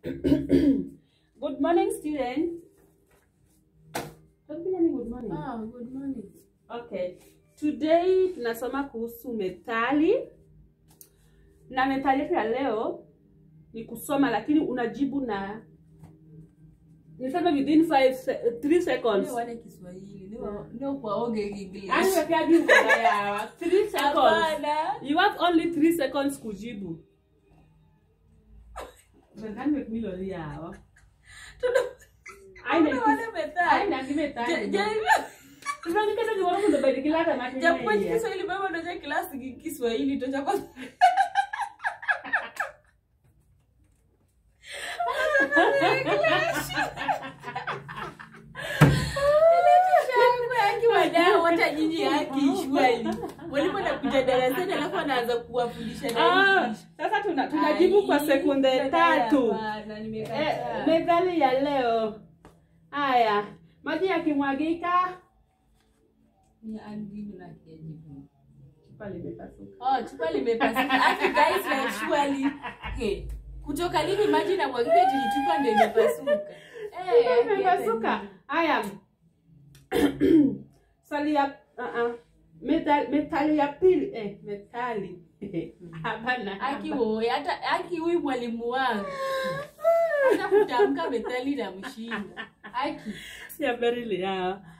good morning student. Don't be any good morning. Ah, good morning. Okay. Today tunasoma kuhusu methali. Na methali yetu ya leo ni kusoma lakini unajibu na niseme within 5 3 seconds. Ni wane Kiswahili, ni wa- ni kwaoge Yaani English. wekea juu kwa yawa 3 seconds. Hapana. You have only 3 seconds kujibu. Nadhani wekmilo yawa. Aina Tuna wane methali. aina kimethali. Ja- ja- Tunanikata kiwara mundo badikilata mati. Japokuwa Kiswahili baba ndoja kilasi ki- Kiswahili tocha kwa akiwadao hata nyinyi haki shwali mwalimu anakuja darasani alafu anaanza kuwafundisha na Ah, English. sasa tuna tunajibu kwa Ai, sekunde tatu. hapana, Eh, nimekataa. methali ya leo. Haya, maji yakimwagika Ni andini na kiajibu. chupa limepasuka. Oh, chupa limepasuka. Aki guys na surely. Hey, kutoka lini maji na mwagika eti ni chupa ndio imepasuka? Eh, aki Imepasuka. hata Haya. Swali ya uh -uh. Methali, methali ya pili eh, methali hapana. Aki woe, hata aki huyu mwalimu wangu. Hata kutamka methali na mshinda. Aki. ya berili ya